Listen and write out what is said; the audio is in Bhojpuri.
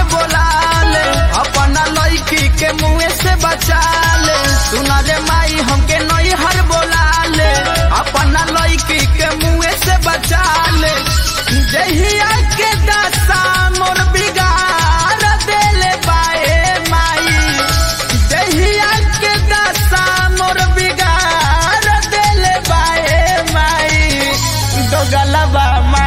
बोला ले अपना लड़की के मुँह से बचा ले सुना रे माई हमके नई हर बोला ले अपना लड़की के मुँह से बचा ले जहिया के दशा मोर बिगाड़ देले बाए माई जहिया के दशा मोर बिगाड़ देले बाए माई दो गलबा माई